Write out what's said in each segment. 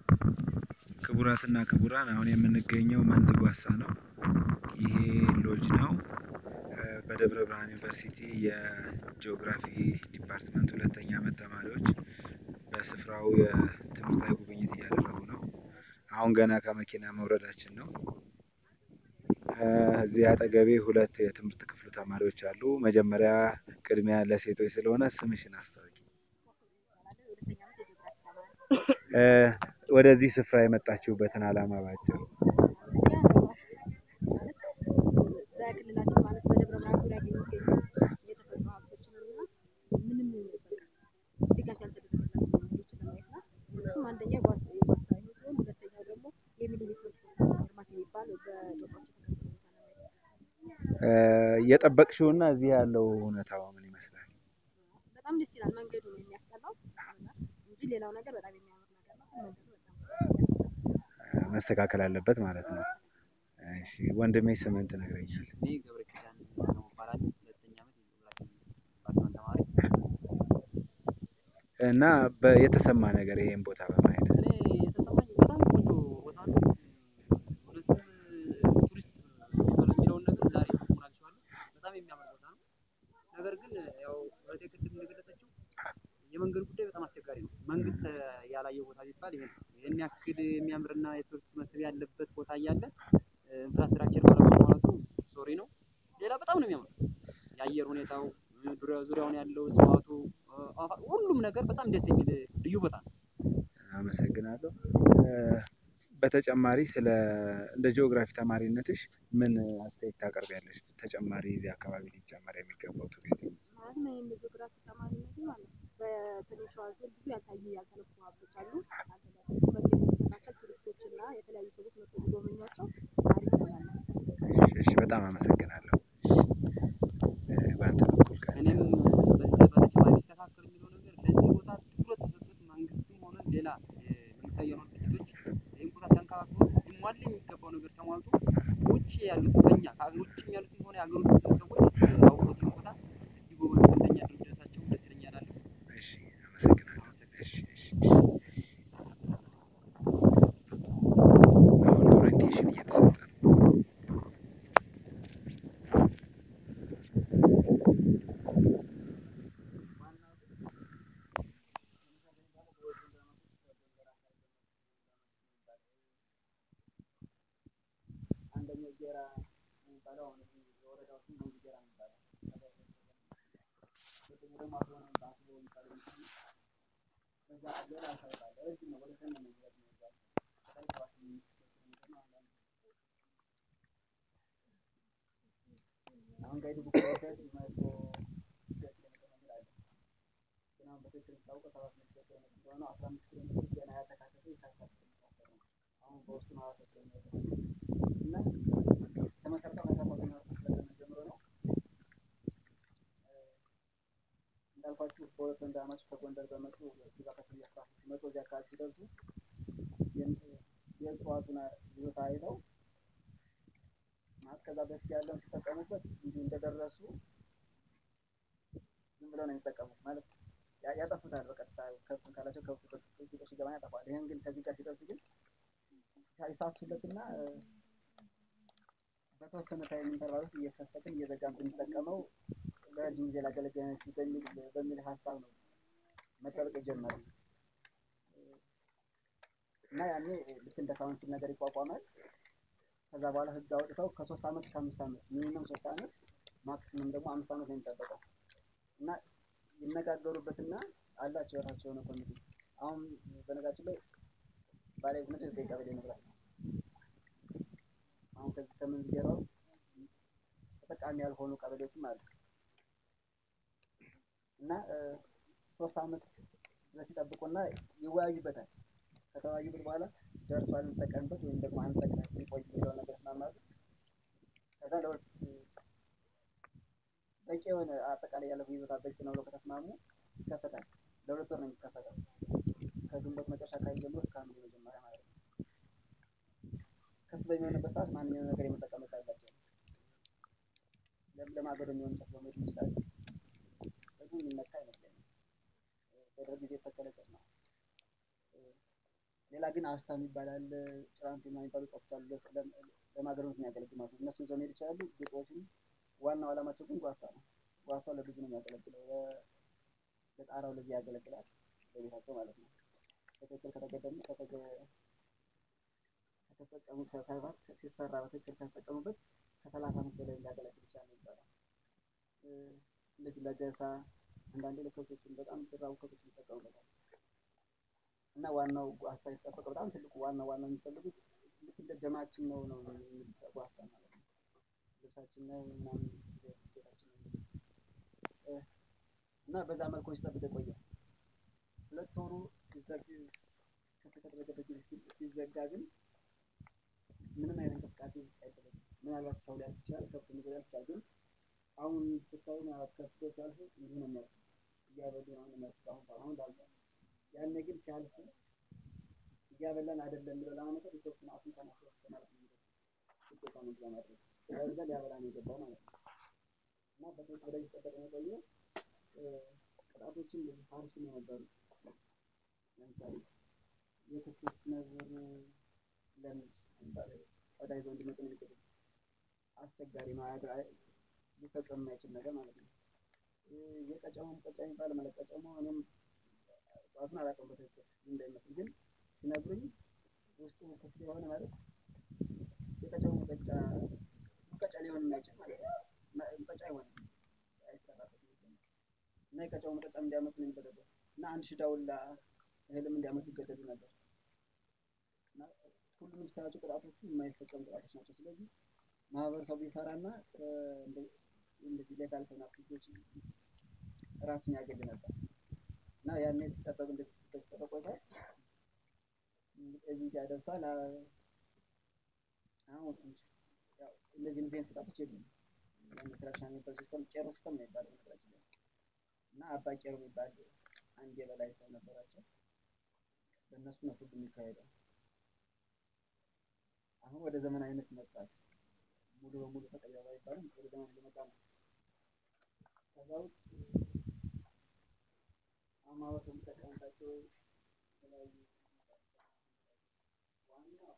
ክቡራትና ክቡራን አሁን የምንገኘው መንዝ ጓሳ ነው። ይሄ ሎጅ ነው። በደብረ ብርሃን ዩኒቨርሲቲ የጂኦግራፊ ዲፓርትመንት ሁለተኛ ዓመት ተማሪዎች በስፍራው የትምህርታዊ ጉብኝት እያደረጉ ነው። አሁን ገና ከመኪና መውረዳችን ነው። እዚህ አጠገቤ ሁለት የትምህርት ክፍሉ ተማሪዎች አሉ። መጀመሪያ ቅድሚያ ለሴቶች ስለሆነ ስምሽን አስታውቂ? ወደዚህ ስፍራ የመጣችሁበትን ዓላማ ባጭሩ? በክልላችን ማለት በደብረ ብርሃን ዙሪያ የሚገኙ የተፈጥሮ ሀብቶችን እና ምንም በቃ ድጋፍ ያልተደረገላቸው መንገዶችን ለማየት ነው። እሱም አንደኛ ጓሳ የጓሳ ይሄ ሲሆን ሁለተኛው ደግሞ የሚኒሊክ ሆስፒታል ፋርማሲ የሚባል በጦርናቸው ተከልክሎ የጠበቅሽውና እዚህ ያለው እውነታው ምን ይመስላል? በጣም ደስ ይላል። መንገዱ ነው የሚያስጠላው እንጂ ሌላው ነገር በጣም የሚያምር ነገር ነው። ግን መንገዱ በጣም ያስጠላል። መስተካከል አለበት ማለት ነው። እሺ ወንድሜ ስምን ትነግረኛለህ? እኔ ገብረ ኪዳን ነው እባላለሁ። ሁለተኛ ዓመት የጂኦግራፊ ዲፓርትመንት ተማሪ። እና በ- የተሰማ ነገር ይሄን ቦታ በማየት እኔ የተሰማኝ በጣም ቆንጆ ቦታ ነው። እውነትም ቱሪስት ይባላል የሚለውን ነገር ዛሬ ትርጉሙን አግኝቼዋለሁ። በጣም የሚያምር ቦታ ነው። ነገር ግን ያው እህቴ ቅድም እንደገለጸችው የመንገዱ ጉዳይ በጣም አስቸጋሪ ነው። መንግስት ያላየው ቦታ ቢባል ይሄ ነው። ይህን ያክል የሚያምርና የቱሪስት መስህብ ያለበት ቦታ እያለ ኢንፍራስትራክቸር ባለመሟላቱ ሶሪ ነው። ሌላ በጣም ነው የሚያምር የአየር ሁኔታው ዙሪያ ዙሪያውን ያለው እጽዋቱ አፋ- ሁሉም ነገር በጣም ደስ የሚል ልዩ ቦታ ነው። አመሰግናለሁ። በተጨማሪ ስለ እንደ ጂኦግራፊ ተማሪነትሽ ምን አስተያየት ታቀርቢያለሽ? ተጨማሪ እዚህ አካባቢ ሊጨመር የሚገባው ቱሪስት ማለት ነው። ይህን ጂኦግራፊ ተማሪነት ማለት ነው። በሰሜን ሸዋ ዞን ብዙ ያልታዩ ያልተነኩ ሀብቶች አሉ። አልተዳሰሱ መንገድ መስተካከል ቱሪስቶች እና የተለያዩ ሰዎች መጥተው ቢጎበኟቸው አሪፍ ይሆናል። እሺ፣ እሺ፣ በጣም አመሰግናለሁ። እ፣ በአንተ በኩል ካለ እኔም በዚህ ላይ በተጨማሪ ቢስተካከል የሚለው ነገር ለዚህ ቦታ ትኩረት ተሰጥቶት መንግስትም ሆነ ሌላ የመንግስታዊ ያልሆኑ ድርጅቶች ይህን ቦታ ተንከባክቦ ሊሟላ የሚገባው ነገር ተሟልቶ ውጭ ያሉት ከኛ ከሀገር ውጭም ያሉትም ሆነ የሀገር ውስጥ ሰዎች አውቀውት ይህን ቦታ ቢጎበኙ እንደኛ ድርጅታቸው ደስ ይለኛል አለ። እሺ፣ አመሰግናለሁ። እሺ፣ እሺ፣ እሺ። አሁን ኦሪንቴሽን እየተሰጠ ነው። አንደኛው ጌራ የሚባለው አሁን እዚህ የወረዳው ስም ነው ጌራ የሚባለው። ሁለተኛው ደግሞ አስቦ ነው አስቦ የሚባለው ምስል ነው። ከዛ ሌላ ሳይት አለ ረጅም ነው ወደ ሰሜን ነው የሚሄድ ነው የሚባለው። ከላይ ሰባት ስምንት ኪሎ ሜትር ነው አንዳንድ አሁን ጋይድ ቡክ ላይ ሲያዝ መቶ ሁለት ኪሎ ሜትር መንገድ አለ። ግን አሁን በትክክል የምታውቀው ሰባት መቶ ኪሎ ሜትር እንደሆነ አስራ አምስት ኪሎ ሜትር ገና ያልተካተተ የካሳት የሚታሰብ ነው። አሁን በውስጡ ነው አራት ኪሎ ሜትር እና ተመሰርተው ከአስራ ሰባተኛ ክፍለ ዘመን ጀምሮ ነው እንዳልኳችሁ በሁለት ወንድማማች ከጎንደር በመጡ እዛ ከፍያ ስራ ሲመጡ እዚህ አካባቢ ሲደርሱ የም- የእጽዋቱን ይዞታ አይተው ማለት ከዛ በፊት ያለውን ሲጠቀሙበት እንዲሁ እንደደረሱ ዝም ብለው ነው የሚጠቀሙት ማለት ያ- ያጠፉታል በቀጥታ ከብትን ካላቸው ከብቱ ከብቱ ሲገባ ያጠፋል። ይህን ግን ከዚህ ጋር ሲደርሱ ግን ይሳሱለትና በተወሰነ ታይም ኢንተርቫል ውስጥ እየከፈትን እየዘጋን ብንጠቀመው ለረጅም ጊዜ ላገለግለን በሚል በሚል ሀሳብ ነው መጠበቅ የጀመረው እና ያኔ ልክ እንደ ካውንስል ነገር ይቋቋማል። ከዛ በኋላ ህግ አውጥተው ከሶስት ዓመት እስከ አምስት ዓመት ሚኒመም ሶስት ዓመት ማክሲመም ደግሞ አምስት ዓመት ነው የሚጠበቀው እና ይነጋገሩበትና አላቸው የራሳቸው የሆነ ኮሚቴ። አሁን በነገራችን ላይ ባለቤትነቱ የዘጠኝ ቀበሌ ንብረት ነው። አሁን ከዚህ ከምንዝጌራው ተጠቃሚ ያልሆኑ ቀበሌዎችም አሉ እና እ፣ ሶስት ዓመት ድረስ ይጠብቁና ይወያዩበታል። ከተወያዩበት በኋላ ደርሷል እንጠቀምበት ወይም ደግሞ አንጠቀም ቆይ የሚለው ነገር ስማማሉ። ከዛ ለሁለት በቂ የሆነ አጠቃላይ ያለው ይዞታ በቂ ነው ብለው ከተስማሙ ይከፈታል። ለሁለት ወር ነው የሚከፈተው ከግንቦት መጨረሻ አካባቢ ጀምሮ እስከ ሐምሌ መጀመሪያ ማለት ነው። ከፍ በሚሆንበት ሰዓት ማንኛውም ነገር የመጠቀም መብት አላቸው። ለም- ለማገዶ የሚሆን እንጨት በመሄድ ይችላሉ። ስለዚህ የሚነካ አይመስለኝም። በደርግ ጊዜ የተተከለ እንጨት ነው። ሌላ ግን አስታ የሚባል አለ፣ ጭራንት የሚባሉ እጽዋቶች አሉ። ለ- ለ- ለማገዶነት የሚያገለግሉ ማለት ነው። እነሱን ይዘው መሄድ ይችላሉ። ግጦሽን ዋናው ዓላማቸው ግን ጓሳ ነው። ጓሳው ለብዙ ነው የሚያገለግለው። ለ- ለጣራው ለዚህ ያገለግላል፣ ለቤታቸው ማለት ነው። በትክክል ከተገደሙ ከተገ- ከተጠቀሙት ተግባር ሲሰራ በትክክል ከተጠቀሙበት ከሰላሳ ዓመት በላይ ሊያገለግል ይችላል ይባላል። እ፣ እንደዚህ ለገሳ አንዳንዴ ለከብቶችን በጣም ሲራቡ ከብቶችን ይጠቀሙበታል። እና ዋናው ጓሳ የተጠበቀ በጣም ትልቁ ዋና ዋና የሚፈልጉት ልክ እንደ ደማችን ነው ነው የሚሉት ጓሳ ማለት ነው። ልብሳችን ነው ምናምን ቤታችን ነው የሚሉት እ፣ እና በዛ መልኩ ሲጠብቅ የቆየ ሁለት ወሩ ሲዘግ ከተደረገበት ጊዜ ሲ- ሲዘጋ ግን ምንም አይነት እንቅስቃሴ አይደረግም። ምናልባት ሰው ሊያልፍ ይችላል፣ ከብት ነገር ሊያልፍ ይችላል። ግን አሁን ስታዩ ምናልባት ከብት ሲያልፉ እንዲህ ነው የሚያልፉ እያበሉ ነው የሚያልፉ አሁን አሁን ላልፈ ያኔ ግን ሲያልፉ እያበላን አይደለም ብለው ለማመጣት የተወሰነ አፉን ከማስረፍ ማለት ነው ውጤቷ ነው ለማድረግ ስለዛ ሊያበላ ነው የገባው ማለት ነው። እና በትክክል ወደዚህ ሲጠበቅ ነው የቆየው። እ፣ ቅጣቶችን እንደዚህ ሀርሽ ነው የነበሩ ለምሳሌ የትኩስ ነብር ለምድ ለምሳሌ ቆዳ ይዘው እንዲመጡ ነው የሚገደዱት። አስቸጋሪ ነው አያድ- አይ- ሊፈጸም የማይችል ነገር ማለት ነው። እ፣ የቀጨሞ ሙቀጫ የሚባል ማለት ቀጨሞ እኔም እጽዋቱን አላውቀውም በትክክል ምን እንደሚመስል ግን ሲነግሩኝ ውስጡ ክፍት የሆነ ማለት የቀጨሞ ሙቀጫ ሙቀጫ ሊሆን የማይችል ማለት ነው። እና- ሙቀጫ አይሆንም አይሰራበትም ይባላል። እና የቀጨሞ ሙቀጫ እንዲያመጡ ነው የሚደረገው እና አንድ ሺህ ዳውላ እህልም እንዲያመጡ ይገደዱ ነበር። እና ሁሉንም ስታያቸው ቅጣቶቹ የማይፈጸሙ ቅጣቶች ናቸው። ስለዚህ ማህበረሰቡ ይፈራና እ፣ እንደ- እንደዚህ ሌጋል ከሆኑ አክቲቪቲዎች ራሱን ያገል ነበር እና ያኔ ሲጠበቅ እንደዚህ ሲጠበቅ ቆይቷል። እዚህ ጋር ደርሷል። አ- አሁን ትንሽ ያው እንደዚህ እንደዚህ አይነት ቅጣቶች የሉም። መከላከያ የሚባል ሲስተም ቄሮ ሲስተም ነው የሚባለው መከላከያ ላይ እና አባ ቄሮ የሚባል አንድ የበላይ ሰው ነበራቸው። በእነሱ ነው ፍርድ የሚካሄደው። አሁን ወደ ዘመናዊነት መጣች። ሙሉ በሙሉ ተቀየረ አይባልም፣ ወደ ዘመን እየመጣ ነው። ከዛ ውጭ አሁን ማህበረሰቡ የሚጠቀምባቸው የተለያዩ ዋናው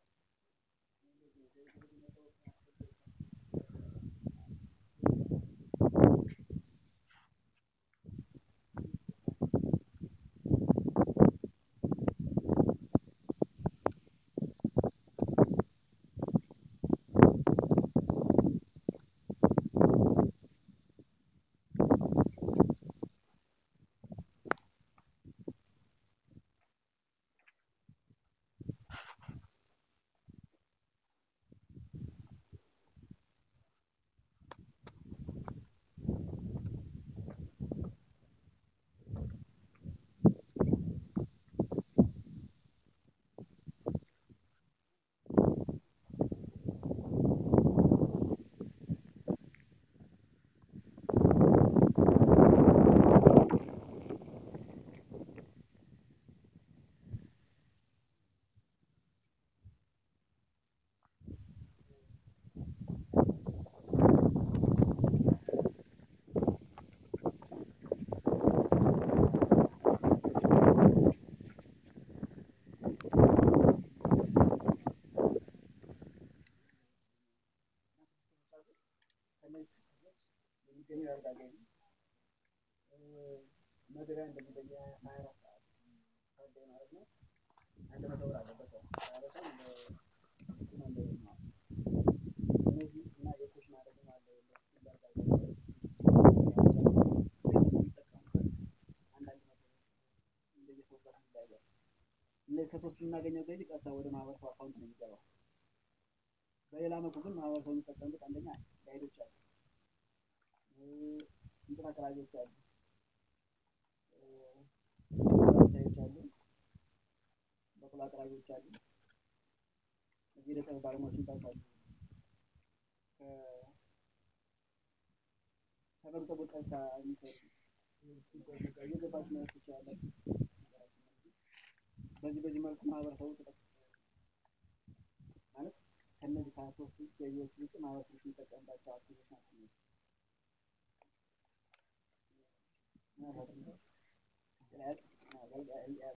ከእነዚህ ክስተቶች የሚገኘው የወረዳ ገቢ መግቢያ እንደዚህ በየ ሀያ አራት ሰዓት ካለ ማለት ነው አንድ መቶ ብር አለ በሰው ማለትም ለኩሽና እንደ ነው። እነዚህ እና የኩሽና ደግሞ አለ ለወረዳ ገቢ እነሱ የሚጠቀሙበት አንዳንድ ነገሮች እንደየሰው ጋር ይለያያል። እነዚህ ከሶስቱ የምናገኘው ገቢ ቀጥታ ወደ ማህበረሰቡ አካውንት ነው የሚገባው። በሌላ መልኩ ግን ማህበረሰቡ የሚጠቀምበት አንደኛ ጋይዶች አሉ፣ እንትን አቅራቢዎች አሉ፣ ፈረንሳዮች አሉ፣ በቅሎ አቅራቢዎች አሉ፣ እዚህ የዕደ ጥበብ ባለሙያዎች የሚባሉት አሉ። ከ- ከህብረተሰቡ ቀጥታ የሚሰሩ እየገባችሁ ማየት ትችላላችሁ። በዚህ በዚህ መልኩ ማህበረሰቡ ተጠቅ ማለት ከእነዚህ ከሀያ ሦስቱ ገቢዎች ውጭ ማህበረሰቡ የሚጠቀምባቸው አክቲቪቲዎች ናቸው እነዚህ። ምናልባት ደግሞ